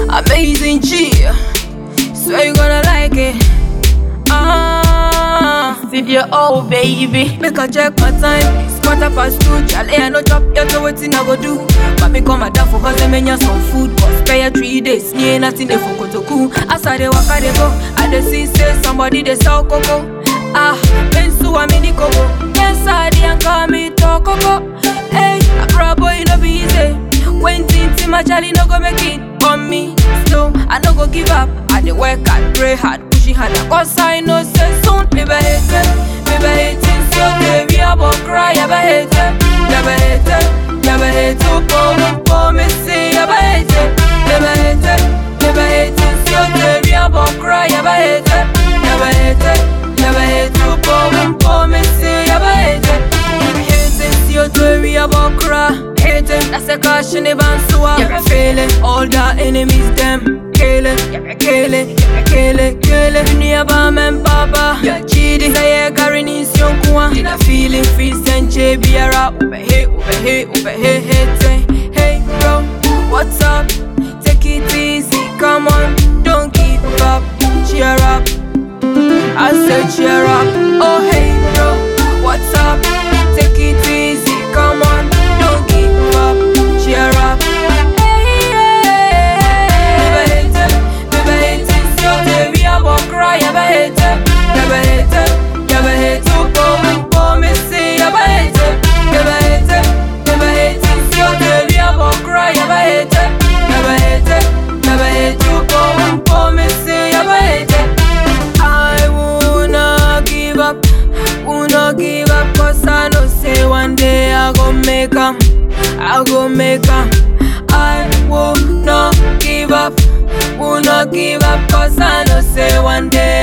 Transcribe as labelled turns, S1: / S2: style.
S1: Amazing G. Swear you gonna like it. Ah,
S2: Video, oh baby.
S1: make I check my time. It's quarter past two. Charlie, I no chop yet, so wetin I go do? But me come down for cause they menya some food. But spare three days, me ain't nothing there for kotoku. As I dey waka dey go, I dey see say somebody dey sell cocoa. Ah, Bensu a mini coco. Yes, I dey call me to coco. Hey, a bro boy no be easy. When tinti my Charlie no go make it on me. So I no go give up. I dey work hard, pray hard, pushing hard. Cause I know say soon me be hate it, me be hating. So they we about cry, I be hate it, I be hate it, I be hate it. Pour pour me say I be hate it, I be hate it, I be hating. So they we about cry, I be hate it, I be hate it, I be hate it. Pour pour me say I be hate it. Hating, see your theory about cry. Hating, that's a caution, even so I'm feeling all the enemies, them killing, killing, killing, killing. Ni aba men papa, ya chidi. Say ya garin is yon kuwa. Ina feeling free senche biara. Ube he, ube he, ube he, hate. Hey bro, what's up? Take it easy, come on, don't give up. Cheer up, I said cheer up. Oh hey bro, what's up? Take it easy, come on, don't give up. Cheer up. Hey, yeah. Never hate it, never hate it. So they we about cry, never hate it, never hate it, never hate it. Come, come, me say, never hate it, never hate it, never hate it. So they we about cry, never hate it, never hate it, never hate it. Come, come, me say, never hate it. I will not give up, will not give up Cause I know say one day I go make 'em, I go make 'em I will not give up, will not give up Cause I know say one day